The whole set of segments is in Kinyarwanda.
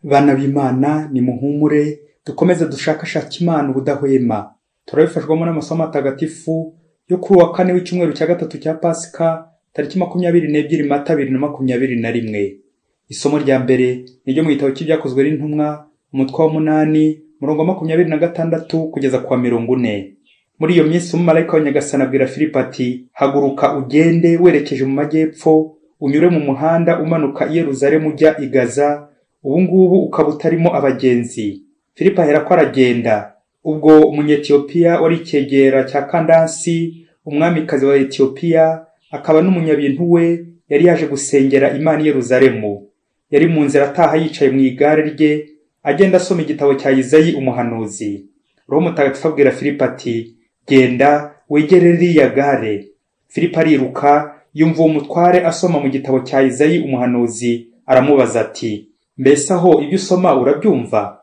bana b'imana nimuhumure dukomeze dushakashake imana ubudahwema turabifashwamo n'amasomo atagatifu yo kuri uwa kane w'icyumweru cya gatatu cya pasika tariki makumyabiri n'ebyiri mata bibiri na makumyabiri na rimwe isomo rya mbere ni ryo mu gitabo cy'ibyakozwe n'intumwa umutwe w'umunani murongo wa makumyabiri na gatandatu kugeza ku wa mirongo ine muri iyo minsi umumarayika wa nyagasani abwira filipo ati haguruka ugende werekeje mu majyepfo unyure mu muhanda umanuka i yeruzalemu ujya i gaza ubungubu ukaba utarimo abagenzi filipo ahera ko aragenda ubwo umunyetiyopiya wari icyegera cya kandansi umwamikazi wa etiyopiya akaba n'umunyabintu we yari yaje gusengera imana i yeruzalemu yari mu nzira ataha yicaye mu igare rye agenda asoma igitabo cya izayi umuhanuzi roho mutagatifu abwira filipo ati genda wegere ririya gare filipo ariruka yumva uwo mutware asoma mu gitabo cya izayi umuhanuzi aramubaza ati mbese aho ibyo usoma urabyumva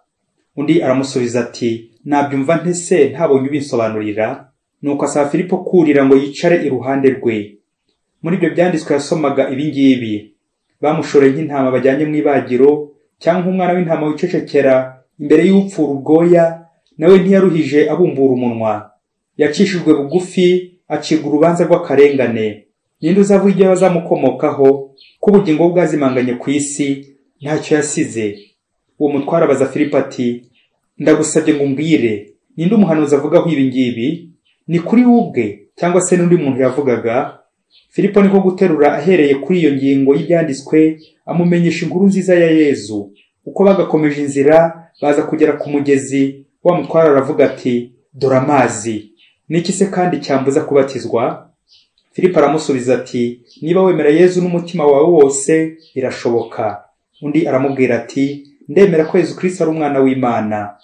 undi aramusubiza ati nabyumva ntese ntabonye ubinsobanurira nuko asaba filipo kurira ngo yicare iruhande rwe muri ibyo byanditswe yasomaga ibingibi bamushoreye nk'intama bajyanye mu ibagiro cyangwa umwana w'intama wicecekera imbere y'upfura ubwoya nawe ntiyaruhije abumbura umunwa yacishijwe bugufi acibwa urubanza rw'akarengane ninde uzavuga ibyo bazamukomokaho ko ubugingo bwazimanganye ku isi ntacyo yasize uwo mutwara abaza filipo ati ndagusabye ngo umbwire ninde umuhanuzi avugaho ibi ngibi ni kuri we ubwe cyangwa se n'undi muntu yavugaga filipo niko guterura ahereye kuri iyo ngingo y'ibyanditswe amumenyesha inkuru nziza ya yezu uko bagakomeje inzira baza kugera ku mugezi wa mutwara aravuga ati dore amazi n'iki se kandi cyambuza kubatizwa filipo aramusubiza ati niba wemera yezu n'umutima wawe wose birashoboka undi aramubwira ati ndemera ko yezu kirisita ari umwana w'imana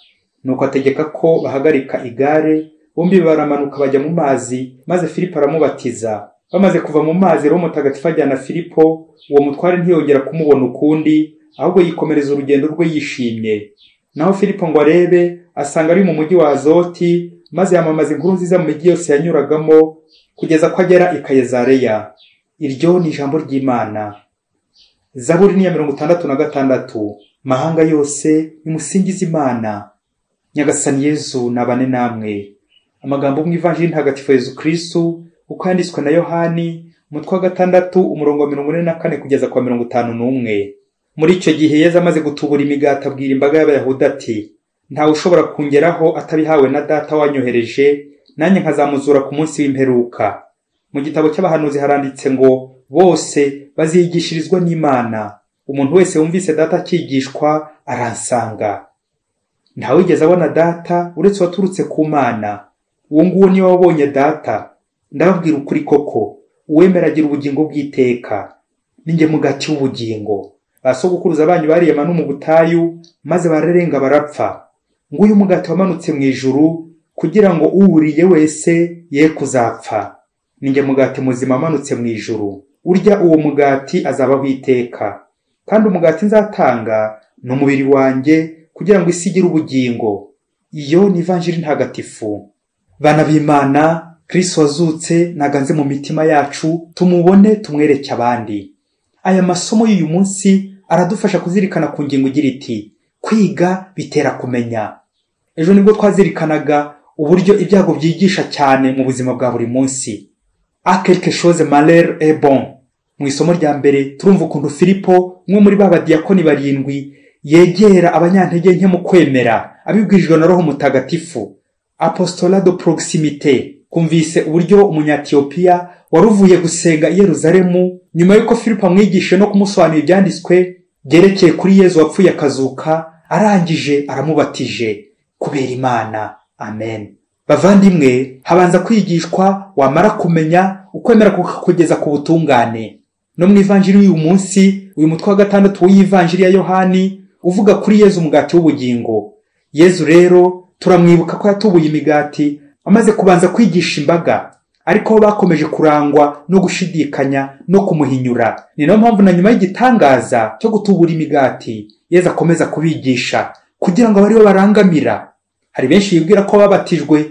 nuko ategeka ko bahagarika igare bombi baramanuka bajya mu mazi maze filipo aramubatiza bamaze kuva mu mazi roho mutagatifu ajyana filipo uwo mutware ntiyongera kumubona ukundi ahubwo yikomereza urugendo rwe yishimye naho filipo ngo arebe asanga ari mu mujyi wa azoti maze yamamaza inkuru nziza mu mijyi yose yanyuragamo kugeza ko agera i kayezareya iryo ni ijambo ry'imana zaburi niya mirongo itandatu na gatandatu mahanga yose nimusingize imana nyagasani yezu nabane namwe amagambo mu ivanjiri ntagatifu yezu kristu uko yanditswe na yohani umutwe wa gatandatu umurongo wa mirongo ine na kane kugeza kwa mirongo itanu n'umwe muri icyo gihe yezu amaze gutubura imigati abwira imbaga y'abayahudi ati ntawe ushobora kungeraho atabihawe na data wanyohereje nanjye nkazamuzura ku munsi w'imperuka mu gitabo cy'abahanuzi haranditse ngo bose bazigishirizwa n'imana umuntu wese wumvise data akigishwa aransanga ntawigeze abona data uretse waturutse ku mana uwo nguwo niwe wabonye data ndababwira ukuri koko uwemera agira ubugingo bw'iteka ninjye mugati w'ubugingo basogokuruza banyu bariyema no mu butayu maze bararenga barapfa nguyu umugati wamanutse mu ijuru kugira ngo uwuriye wese ye kuzapfa ninjye mugati muzima amanutse mu ijuru urya uwo mugati azabaho iteka kandi umugati nzatanga ni umubiri wanjye kugira ngo isi igire ubugingo iyo ni ivanjiri ntagatifu bana b'imana kristo wazutse ntaganze mu mitima yacu tumubone tumwereke abandi aya masomo y'uyu munsi aradufasha kuzirikana ku ngingo igira iti kwiga bitera kumenya ejo nibwo twazirikanaga uburyo ibyago byigisha cyane mu buzima bwa buri munsi akelke chose maler e bon mu isomo rya mbere turumva ukuntu filipo umwe muri ba badiyakoni barindwi yegera abanyantege nke mu kwemera abibwirijwe na roho mutagatifu apostola do proximite kumvise uburyo umunyatiyopiya wari uvuye gusenga i yeruzalemu nyuma y'uko filipo amwigishe no kumusobanurira ibyanditswe byerekeye kuri yezu wapfuye akazuka arangije aramubatije kubera imana amen bavandimwe habanza kwigishwa wamara kumenya ukwemera kukakugeza ku butungane no mu ivanjiri y'uyu munsi uyu mutwe wa gatandatu w'iyivanjiri ya yohani uvuga kuri yezu umugati w'ubugingo yezu rero turamwibuka ko yatubuye imigati amaze kubanza kwigisha imbaga ariko bo bakomeje kurangwa no gushidikanya no kumuhinyura ni nayo mpamvu na nyuma y'igitangaza cyo gutubura imigati yeza akomeza kubigisha kugira ngo abaribo barangamira hari benshi bibwira ko babatijwe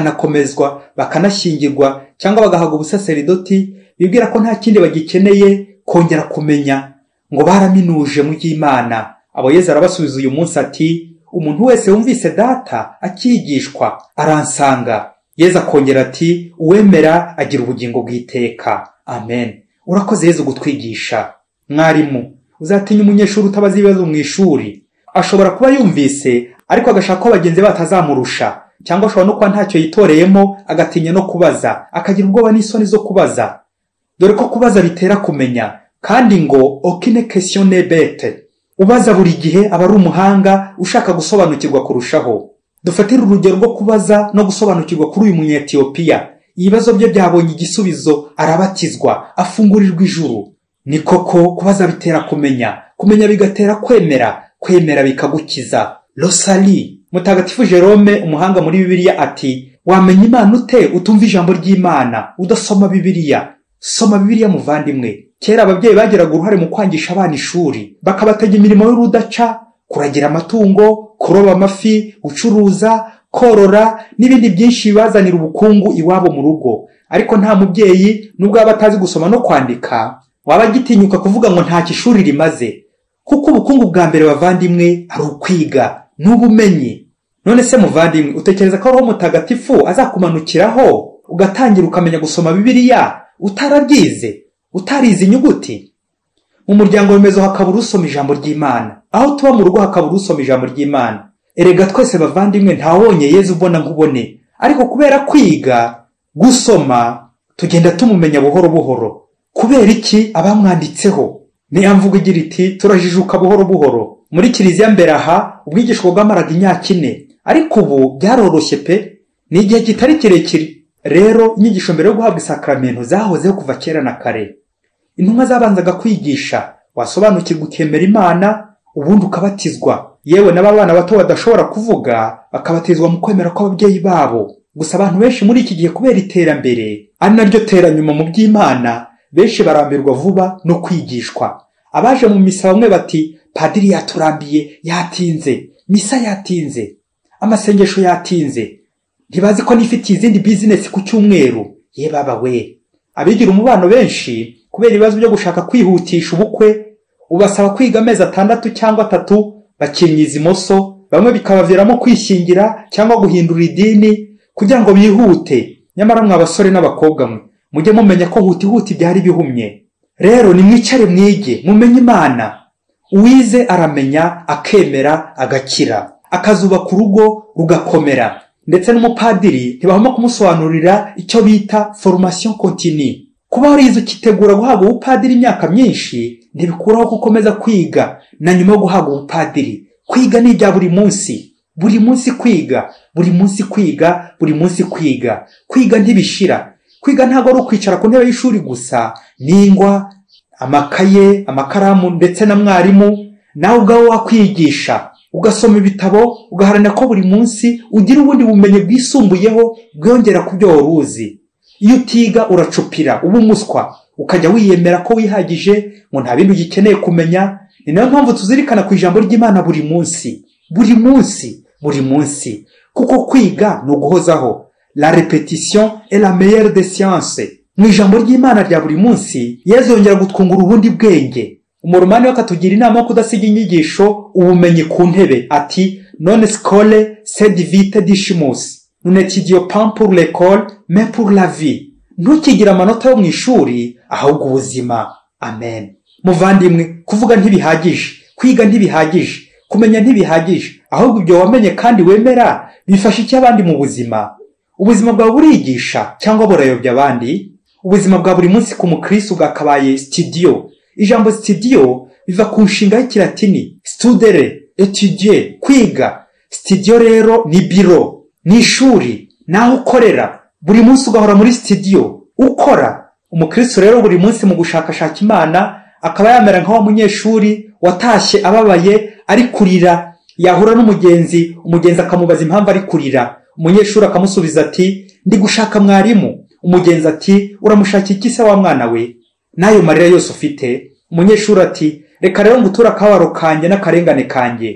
bakanakomezwa bakanashyingirwa cyangwa bagahabwa ubusaseridoti bibwira ko nta kindi bagikeneye kongera kumenya ngo baraminuje mu by'imana abo yezu arabasubiza uyu munsi ati umuntu wese wumvise data akigishwa aransanga yezu akongera ati uwemera agira ubugingo bw'iteka amen urakoze yezu gutwigisha mwarimu uzatinya umunyeshuri utabaza ibibazo mu ishuri ashobora kuba yumvise ariko agashaka ko bagenzi be batazamurusha cyangwa ashobora no kuba ntacyo yitoreyemo agatinya no kubaza akagira ubwoba n'isoni zo kubaza dore ko kubaza bitera kumenya kandi ngo okine kesiyone bete ubaza buri gihe aba ari umuhanga ushaka gusobanukirwa kurushaho dufatire urugero rwo kubaza no gusobanukirwa kuri uyu munyetiyopiya ibibazo bye byabonye igisubizo arabatizwa afungurirwa ijuru ni koko kubaza bitera kumenya kumenya bigatera kwemera kwemera bikagukiza rosali mutagatifu jerome umuhanga muri bibiliya ati wamenya imana ute utumva ijambo ry'imana udasoma bibiliya soma bibiliya muvandimwe kera ababyeyi bagiraga uruhare mu kwangisha abana ishuri bakabatega imirimo y'urudaca kuragira amatungo kuroba amafi gucuruza korora n'ibindi byinshi bibazanira ubukungu iwabo mu rugo ariko nta mubyeyi nubwo yaba atazi gusoma no kwandika waba agitinyuka kuvuga ngo ntacyo ishuri rimaze kuko ubukungu bwa mbere bavandimwe ari ukwiga n'ubumenyi none se muvandimwe utekereza ko ariho mutagatifu azakumanukiraho ugatangira ukamenya gusoma bibiliya utarabyize utarize inyuguti mu muryango remezo hakabura usoma ijambo ry'imana aho tuba mu rugo hakabura usoma ijambo ry'imana erega twese bavandimwe ntawonye yezu ubona nk'ubone ariko kubera kwiga gusoma tugenda tumumenya buhoro buhoro kubera iki abamwanditseho niyo mvugo igira iti turajijuka buhoro buhoro muri kiliziya mbere aha ubwigisho bwamaraga imyaka ine ariko ubu byaroroshye pe ni igihe kitari kirekire rero inyigisho mbere yo guhabwa isakaramento zahozeho kuva kera na kare intumwa zabanzaga kwigisha wasobanukirwa ukemera imana ubundi ukabatizwa yewe n'aba bana bato badashobora kuvuga bakabatizwa mu kwemera kw'ababyeyi babo gusa abantu benshi muri iki gihe kubera iterambere ari naryo teranyuma mu by'imana benshi barambirwa vuba no kwigishwa abaje mu misa bamwe bati padiri yaturambiye yatinze misa yatinze amasengesho yatinze ntibazi ko nifitiye izindi bizinesi ku cyumweru ye baba we abigira umubano benshi kubera ibibazo byo gushaka kwihutisha ubukwe ubasaba kwiga amezi atandatu cyangwa atatu bakinyiza imoso bamwe bikabaviramo kwishyingira cyangwa guhindura idini kugira ngo bihute nyamara mwabasore n'abakobwa mwe mujye mumenya ko hutihuti byari bihumye rero nimwicare mwige mumenye imana uwize aramenya akemera agakira akazubaka urugo rugakomera ndetse n'umupadiri ntibahoma kumusobanurira icyo bita foromasiyo kontini kuba warize ukitegura guhabwa ubupadiri imyaka myinshi ntibikuraho ko ukomeza kwiga na nyuma yo guhabwa ubupadiri kwiga ni ibya buri munsi buri munsi kwiga buri munsi kwiga buri munsi kwiga kwiga ntibishira kwiga ntabwo ari ukwicara ku ntebe y'ishuri gusa n'ingwa amakaye amakaramu ndetse na mwarimu nawe ubwawe wakwigisha ugasoma ibitabo ugaharanira ko buri munsi ugira ubundi bumenyi bwisumbuyeho bwiyongera ku byo wari uzi iyo utiga uracupira uba umuswa ukajya wiyemera ko wihagije ngo nta bindi ugikeneye kumenya ni nayo mpamvu tuzirikana ku ijambo ry'imana buri munsi buri munsi buri munsi kuko kwiga ni uguhozaho la repetition est la meilleure des sciences mu ijambo ry'imana rya buri munsi yezongera gutwungura ubundi bwenge umurumani we akatugira inama yo kudasiga inyigisho ubumenyi ku ntebe ati none skole sed vite dishimus nunetidiyo pampur lekol mepur la vie ntukigire amanota yo mu ishuri ahubwo ubuzima amen muvandimwe kuvuga ntibihagije kwiga ntibihagije kumenya ntibihagije ahubwo ibyo wamenye kandi wemera bifasha icyo abandi mu buzima ubuzima bwawe burigisha cyangwa burayobya abandi ubuzima bwa buri munsi ku mukirisitu bwakabaye sitidiyo ijambo sitidiyo biva ku nshinga y'ikilatini studere etudiye kwiga sitidiyo rero ni biro ni ishuri ni aho ukorera buri munsi ugahora muri sitidiyo ukora umukirisitu rero buri munsi mu gushakashaka imana akaba yamera nk'awa munyeshuri watashye ababaye ari kurira yahura n'umugenzi umugenzi akamubaza impamvu ari kurira umunyeshuri akamusubiza ati ndi gushaka mwarimu umugenzi ati uramushakira iki se wa mwana we n'ayo marira yose ufite umunyeshuri ati reka rero ngutura akabaro kanjye n'akarengane kanjye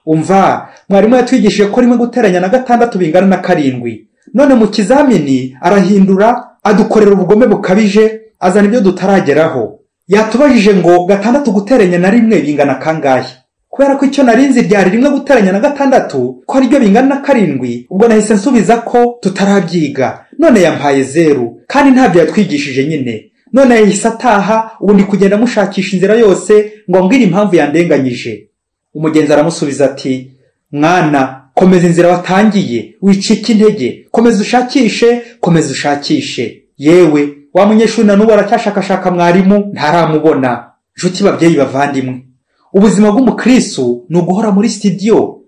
umva mwarimu yatwigishije ko rimwe guteranya na gatandatu bingana na karindwi none mu kizamini arahindura adukorera ubugome bukabije azana ibyo tutarageraho yatubajije ngo gatandatu guteranya na rimwe bingana kangahe kubera ko icyo narinzi ryari rimwe guteranya na gatandatu ko ariryo bingana na karindwi ubwo nahise nsubiza ko tutarabyiga none yampaye zeru kandi ntabyo yatwigishije nyine none yahise ataha ubu ndi kugenda mushakisha inzira yose ngo mbwire impamvu yandenganyije umugenzi aramusubiza ati mwana komeza inzira watangiye wicike intege komeza ushakishe komeza ushakishe yewe wa munyeshuri na n'ubu aracyashakashaka mwarimu ntaramubona nshuti babyeyi bavandimwe ubuzima bw'umukristo ni uguhora muri sitidiyo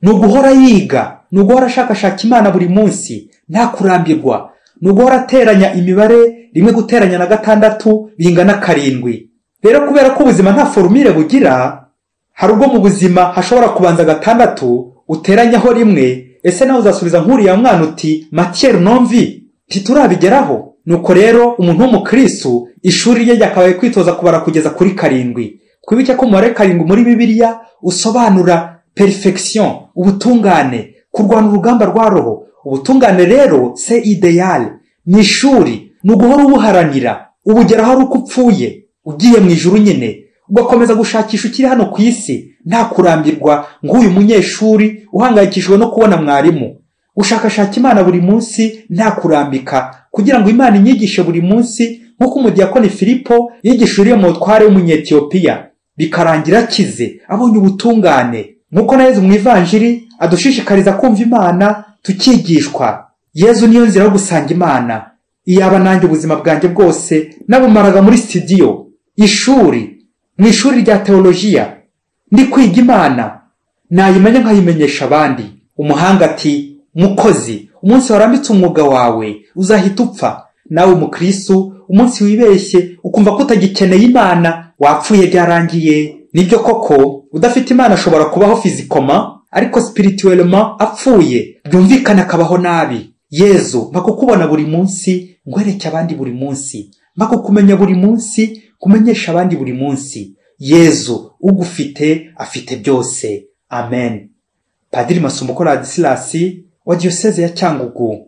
ni uguhora yiga ni uguhora ashakashaka imana buri munsi nta kurambirwa ni uguhora ateranya imibare rimwe guteranya na gatandatu bingana karindwi rero kubera ko ubuzima nta forumire bugira hari ubwo mu buzima hashobora kubanza gatandatu uteranyaho rimwe ese nawe uzasubiza nk'uriya mwana uti matiyeri nomvi ntiturabigeraho nuko rero umuntu w'umukristo ishuri rye ryakabaye kwitoza kubara kugeza kuri karindwi twibuke ko umubare karindwi muri bibiliya usobanura perfection ubutungane kurwana urugamba rwa roho ubutungane rero se ideyali ni ishuri ni uguhora ubuharanira ubugeraho ari uko upfuye ugiye mu ijuru nyine ugakomeza gushakisha ukiri hano ku isi nta kurambirwa nk'uyu munyeshuri uhangayikishijwe no kubona mwarimu ushakashaka imana buri munsi nta kurambika kugira ngo imana inyigishe buri munsi nk'uko umudiyakoni filipo yigisha uriya mutware w'umunyetiyopiya bikarangira akize abonye ubutungane nk'uko na yezu mu ivanjiri adushishikariza kumva imana tukigishwa yezu niyo nzira yo gusanga imana iyaba nanjye ubuzima bwanjye bwose nabumaraga muri sitidiyo ishuri mu ishuri rya teolojiya ndi kwiga imana nayimenya nkayimenyesha abandi umuhanga ati mukozi umunsi warambitse umwuga wawe uzahita upfa nawe umukristo umunsi wibeshye ukumva ko utagikeneye imana wapfuye byarangiye nibyo koko udafite imana ashobora kubaho fizikoma ariko sipirituwelema apfuye byumvikana akabaho nabi yezu mpa kukubona buri munsi ngwereke abandi buri munsi mpa kukumenya buri munsi kumenyesha abandi buri munsi yezu ugufite afite byose amen padiri masumbuko radisilasi wa diyoseze ya cyangugu